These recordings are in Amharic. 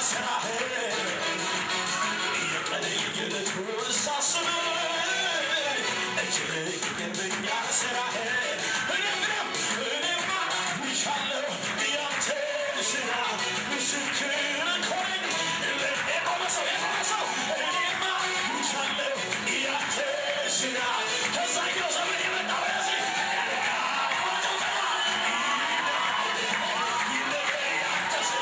ስራህ የቀን የዕለቱን ሳስብ እጅግ ይገርመኛል ስራህ እኔም እኔም እኔማ ይሻለሁ ያንተን ስራ ምስክር እኮ ነኝ የቆመ ሰው የቆመ ሰው እኔማ ይሻለሁ ያንተን ስራ ከዛኛው ዘመን የመጣ ወደዚህ ጭብጨባ ይለየ ያንተ ስራ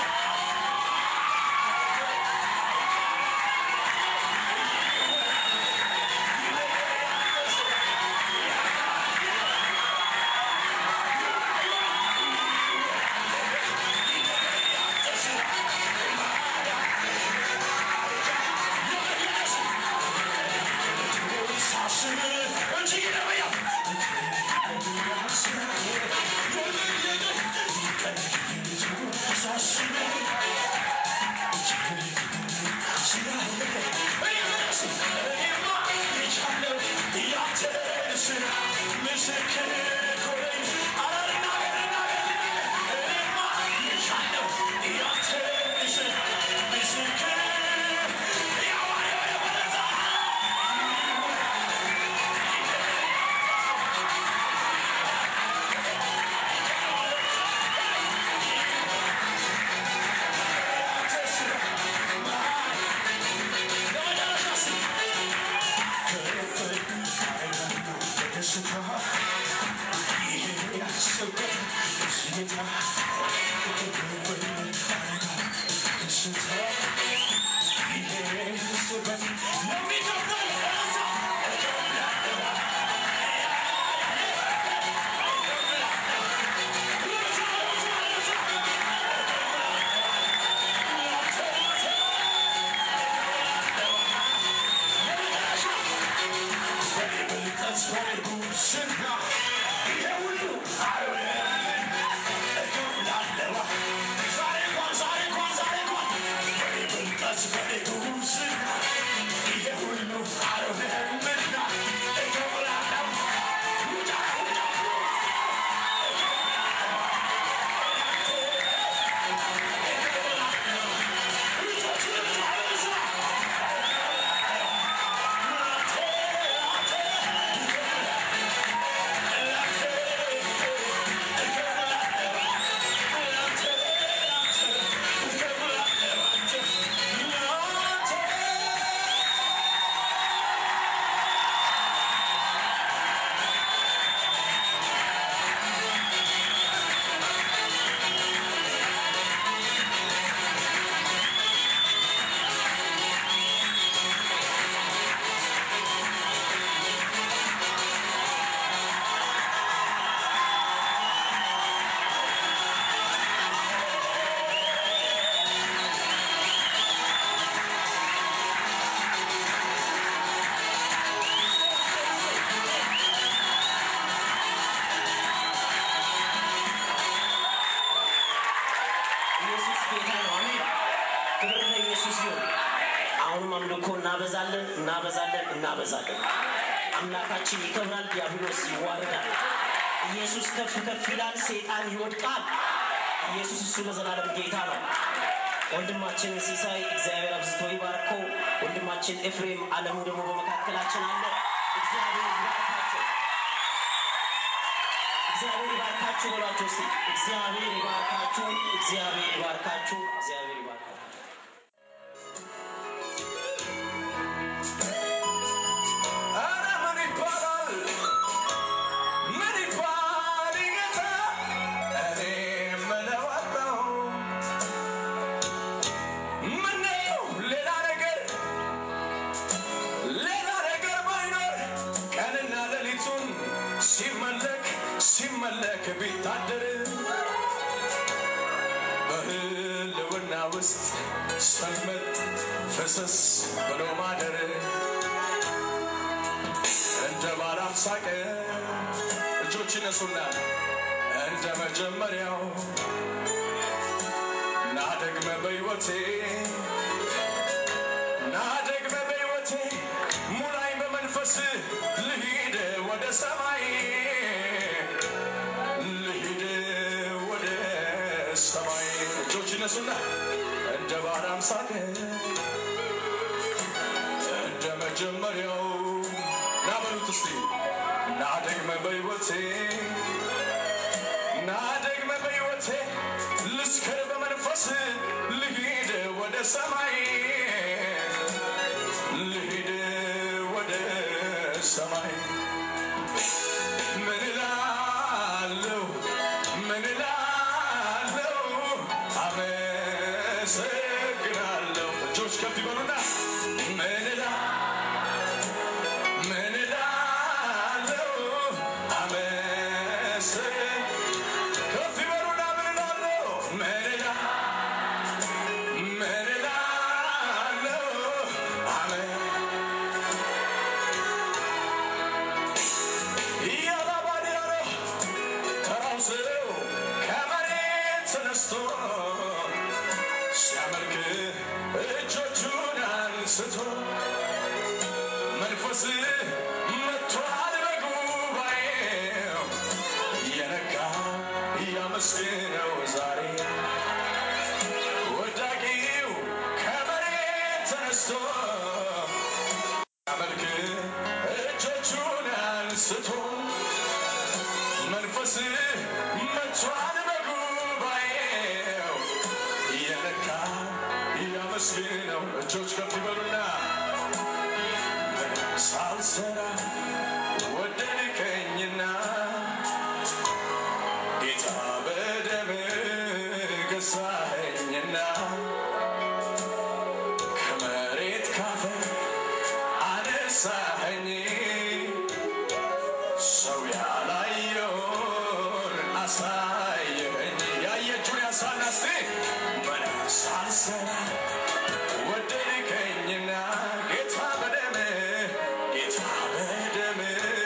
ሳስብ እጅግ ይገርመኛል ሳስብ እኔማ የቻለው ያንተን ስራ ምስክር እኮ ነኝ። ኧረ ልናገር ልናገር ልናገር እኔማ የቻለው ያንተን ስራ ምስክር ያማረ ወደ ወደዛ ያንተ ስራ ለመጨረሻ ስ ከፍል አረጋለሁ በደስታ ይሄ ያስበት ስጌታ ከፍል አረጋለሁ በደስታ ይሄ ያስበት ለሚከፍል እዛ እከፍላለሁ ልብሳ ልብሳ ልብሳ ላንተ ላንተ ለመጨረሻ በኔ ብልጠት በኔ ጉብዝና ይሄ ሁሉ አይሆንም እከፍላለሁ ዛሬ እንኳን ዛሬ እንኳን ዛሬ እንኳን በኔ ብልጠት በኔ ጉብዝና ይሄ ሁሉ አይሆንምና እከፍላለሁ ውጫ ውጫ እጆች ልብሳ ልብሳ ላንተ ላንተ ላንተ እከፍላለሁ ላንተ ላንተ እከፍላለሁ አንተ ላንተ ኢየሱስ ጌታ ነው። አሜን። ክብር ለኢየሱስ ይሁን። አሁንም አምልኮ እናበዛለን፣ እናበዛለን፣ እናበዛለን። አምላካችን ይከብራል፣ ዲያብሎስ ይዋረዳል። ኢየሱስ ከፍ ከፍ ይላል፣ ሰይጣን ይወድቃል። ኢየሱስ እሱ ለዘላለም ጌታ ነው። ወንድማችን ሲሳይ እግዚአብሔር አብዝቶ ይባርከው። ወንድማችን ኤፍሬም አለሙ ደግሞ በመካከላችን አለ። እግዚአብሔር ይባርካቸው። እግዚአብሔር ይባርካችሁ በሏቸው እስቲ። እግዚአብሔር ይባርካችሁ፣ እግዚአብሔር ይባርካችሁ፣ እግዚአብሔር ይባርካችሁ። ኧረ ምን ይባላል ምን ይባል ጌታ እኔ የምለው አጣሁ ምነው ሌላ ነገር ሌላ ነገር ባይኖር ቀንና ሌሊቱን ሲመለክ ሲመለክ ቢታደር በህልውና ውስጥ ሰመጥ ፍስስ ብሎ ማደር እንደ ባላም ሳቀ እጆች ይነሱና እንደ መጀመሪያው ና ደግመ በሕይወቴ ና ደግመ በሕይወቴ ሙላኝ በመንፈስ ልሂድ ወደ ሰማይ ልሂድ ወደ ሰማይ እጆች ይነሱና እንደ ባለ አምሳል ና ደግመ በሕይወቴ ና ደግመ በሕይወቴ ልስከር በመንፈስ ልሂድ ወደ ሰማይ ልሂድ ወደ ሰማይ ምን እላለሁ ምን እላለሁ አመሰግናለሁ እጆች ከፍ ይበሉና ምን እላ ምን እላለሁ አመሰ ከፍ ይበሉና ምን እላለሁ ምን እላ ምን እላለሁ አመ እያላባዲያ ነው ተራው ሰው ከመሬት ተነስቶ ሲያመልክ እጆቹን አንስቶ መንፈስ መጥቷል በጉባኤው የነካ እያመስግነው ዛሬ ወዳቂው ከመሬት ተነስቶ ሲያመልክ እጆቹን አንስቶ መንፈስ መጥቷል በጉባኤው የነካ እያመስግነው እጆች ከፍ ይበሉና ምንም ሳልሰራ ወደድከኝና ጌታ በደም ገዛኸኝና ከመሬት ካፈር አነሳኸኝ ሰው ያላየውን አሳየኸኝ ያየ እጁን ያንሳና እስቲ ምንም ሳልሰራ ወደድከኝና ጌታ በደም ጌታ በደም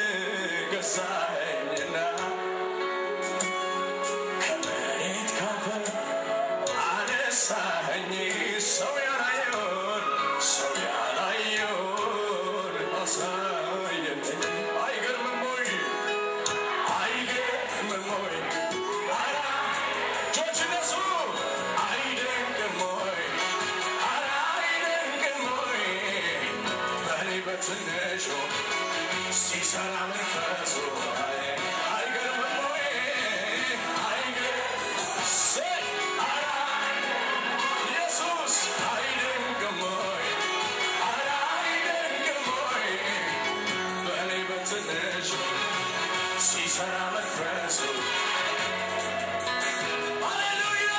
ገዛኸኝና ከመሬት ካፈር አነሳኸኝ ሰው ያላየውን ሰው ያላየውን አሳየኸኝ አይገርምም ወይ አይገርምም ወይ አራ እጆች እነሱ አይደንቅም ወይ አራ አይደንቅም ወይ በእኔ በትንሹ ሲሰራ መንፈሱ አይገርምም ወይ አይገርም አራ ኢየሱስ አይደንቅም ወይ አራ አይደንቅም ወይ በእኔ በትንሹ ሲሰራ መንፈሱ ሃሌሉያ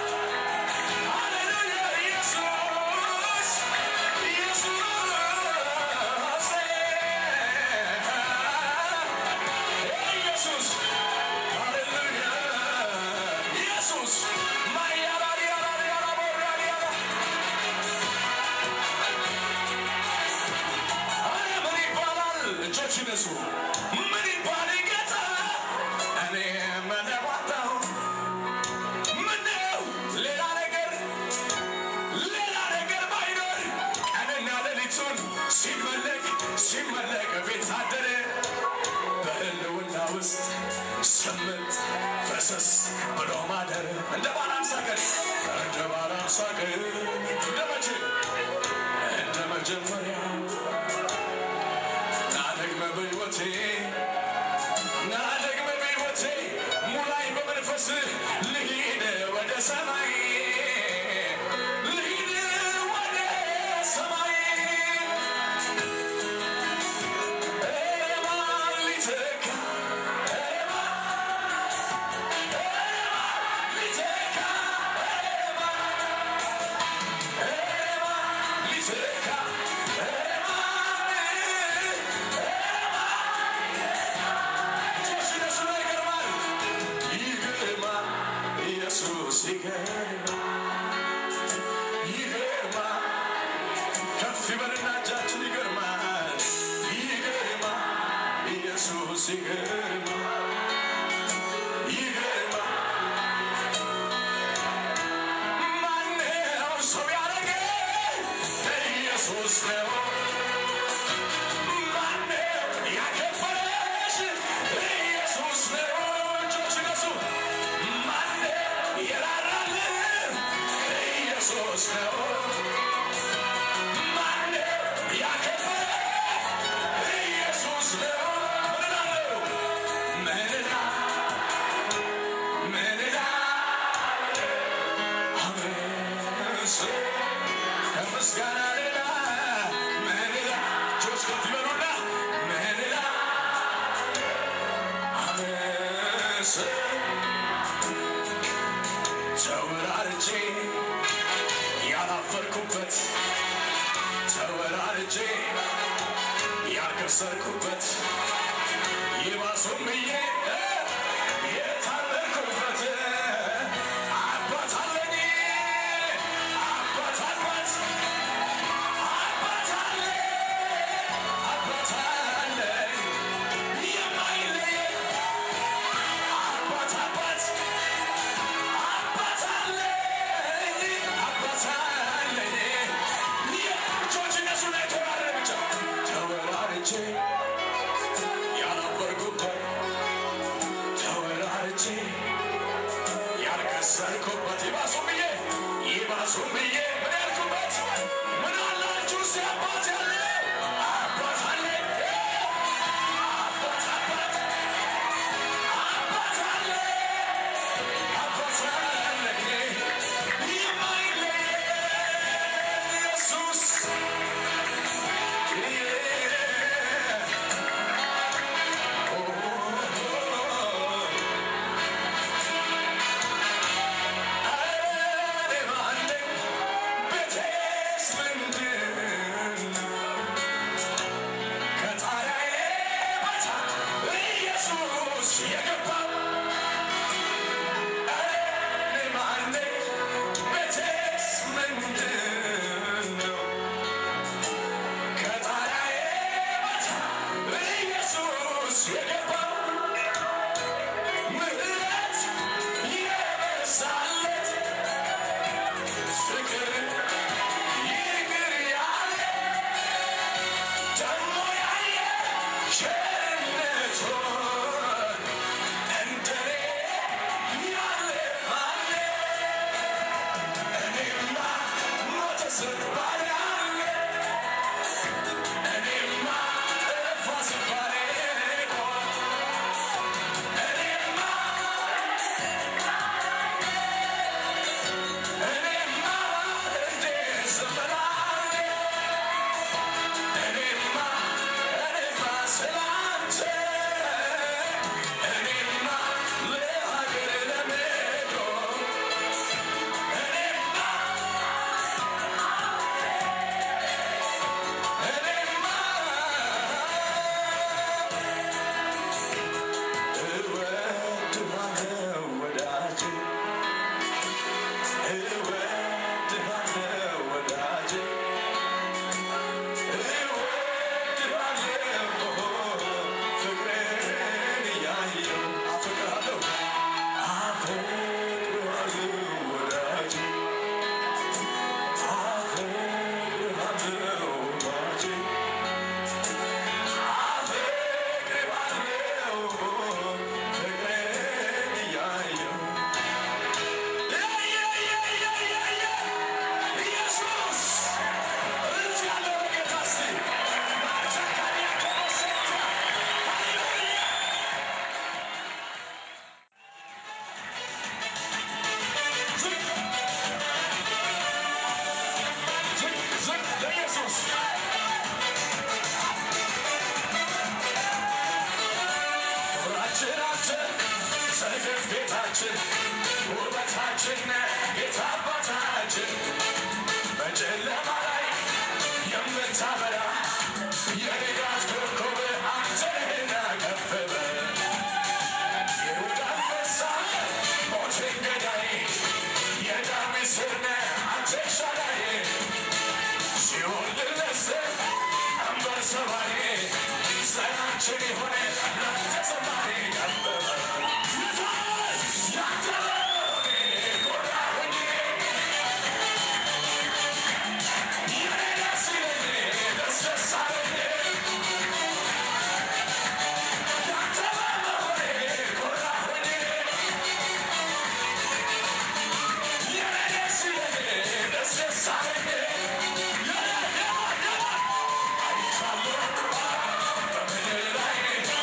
ሃሌሉያ ኢየሱስ ኢየሱስ ኢየሱስ ሃሌሉያ ኢየሱስ ማያራሪያራሪያራ ቦራሪያራ አረ ምን ይባላል? እጆች ይነሱ። ምን ይባል ጌታ እኔ መለዋጣው ምነው ሌላ ነገር ሌላ ነገር ባይኖር ቀንና ሌሊቱን ሲመለክ ሲመለክ ቤት አደረ በህልውና ውስጥ ስምንት ፈሰስ ብሎ ማደር እንደ ባለ አምሳ ቀን እንደ ባለ አምሳ ቀን እንደ መቼ እንደ መጀመሪያ ና ደግመ በሕይወቴ ና ደግመ በሕይወቴ ሙላኝ በመንፈስ ልሂድ ወደ ሰማይ ልሂድ ወደ ሰማይ ኧረ ማን ሊተካ ኧረ ማን ኧረ ማን ሊተካ ኧረ ማን ኧረ ማን ሊተካ ኧረ ማን ኧረ ማን እጆች እነሱና ይገርማል ይገርማል ኢየሱስ ይገርማል ይገርማል ከፍ ይበልና እጃችን ይገርማል ይገርማል ኢየሱስ ይገርማል ይገርማል ማነው ሰው ያረገ ኢየሱስ ነው ማነው ያከበረሽ ኢየሱስ ነው እጆች እነሱ ማነው የራራልን ኢየሱስ ነው ማነው ያከበረ ኢየሱስ ነው ምን እላለሁ ያልከሰርኩበት ይባሱም ብዬ የታመንኩበት አባት አለኝ አባት አባት አባት አለ አባት አለኝ የማይለየኝ አባት አባት አባት አለኝ አባት አለኝ እጆች እነሱ ላይ ተወራረ ብቻ ተወራርቼ ያላፈርኩበት ተወራርቼ ያልከሰርኩበት ይባሱም ብዬ ይባሱም ብዬ ምን ያልኩበት ምን አላችሁ እስቲ አባት ያለው አባት አለኝ አባት አባት አባት አለኝ አባት አለኝ የማይለየኝ ኢየሱስ እኔ ማን ነኝ? ቤቴስ ምንድን ነው? ከጣሪያዬ በታች ኢየሱስ የገባው እኔ ማን ነኝ? ቤቴስ ምንድን ነው? ከጣሪያዬ በታች ኢየሱስ የገባው ምሕረት የበዛለት ፍቅር ይቅር ያለ ደግሞ ያየ ቸርነቱን እንደኔ ያለ ማን እኔማ ሞተ ስባል ያለ እኔማ ጠፋ ስባል ቆም እኔማ እኔማ እንዴት ዝም እላለሁ? እኔማ እኔማ ስላንተ እኔማ ለሀገር ለመቆም እኔማ እኔማ እወድሃለሁ ወዳጄ እወድሃለሁ ወዳጄ እወድሃለሁ ፍቅርን እያየሁ አፈቅርሃለሁ አፈቅርሃለሁ ወዳጄ አፈቅርሃለሁ ወዳጄ አፈቅርሃለሁ ፍቅርን እያየሁ ኢየሱስ እልፍ ያለው ለጌታ እስቲ ማርቻካዲያ ኮቦሴታ ሃሌሉያ ዝቅ ዝቅ ዝቅ ለኢየሱስ ክብራችን አንተ ሰገፍ ጌታችን ውበታችን ጌታ አባታችን በጨለማ ላይ የምታበራ የንጋት ኮከብ አንተ ነህና ከፍ በል የይሁዳ አንበሳ ሞትን ገዳይ የዳዊት ስር ነህ አንተ ኤልሻዳይ ሲኦል ድል ነስተህ ቀንበር ሰባሪ ዘራችን የሆነ ላንተ ዘማሪ ከፍ በል ይታወስ ያንተ መሆኔ ኮራሁኝ የኔ ደስ ይለኝ ደስ ደስ አለኝ ያንተ በመሆኔ ኮራሁኝ የኔ ደስ ይለኝ ደስ ደስ አለኝ የኔ የኔ የኔ አይቻለሁ በምድር ላይ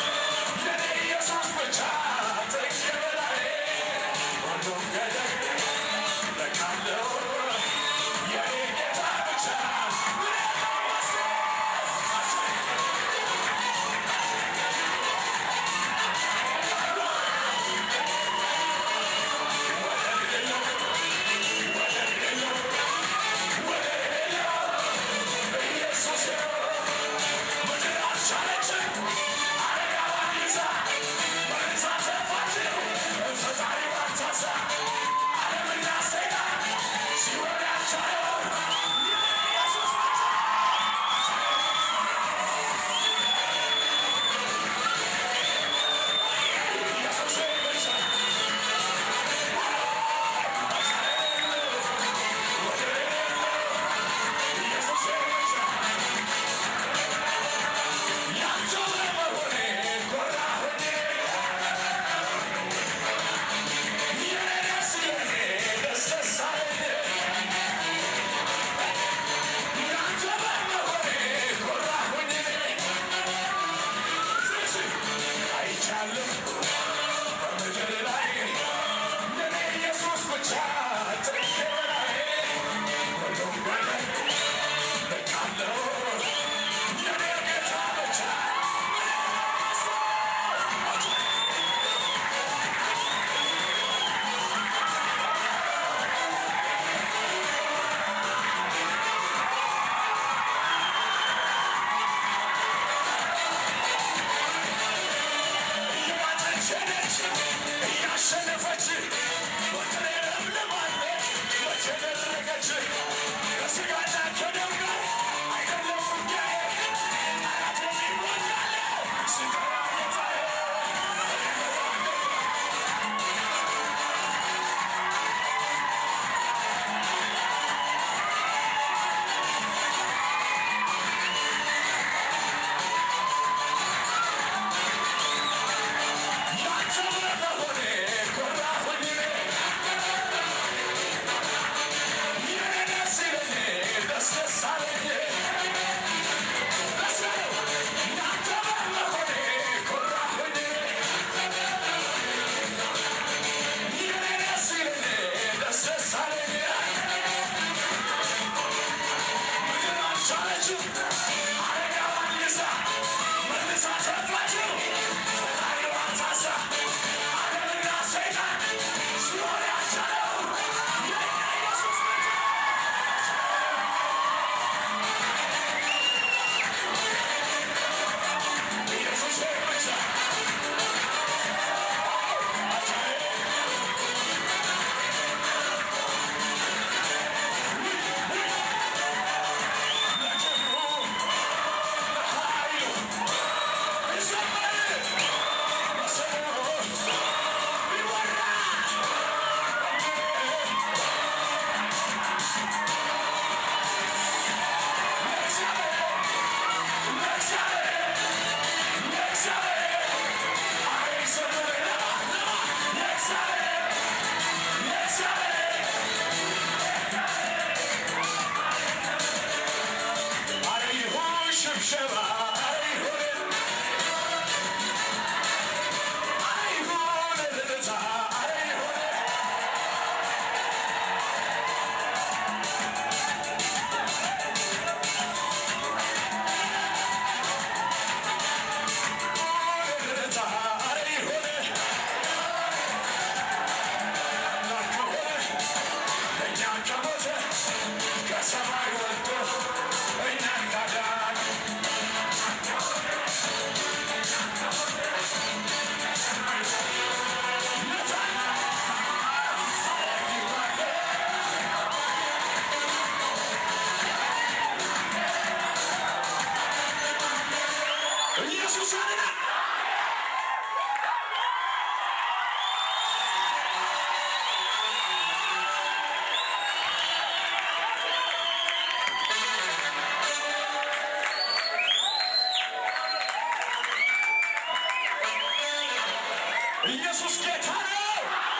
ኢየሱስ ጌታ ነው።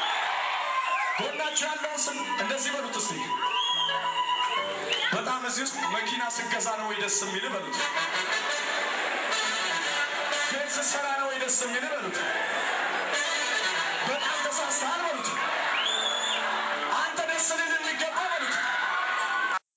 ጎናችሁ ያለውን ስም እንደዚህ በሉት እስቲ። በጣም እዚህ ውስጥ መኪና ስገዛ ነው ወይ ደስ የሚል በሉት። ቤት ስሰራ ነው ወይ ደስ የሚል በሉት።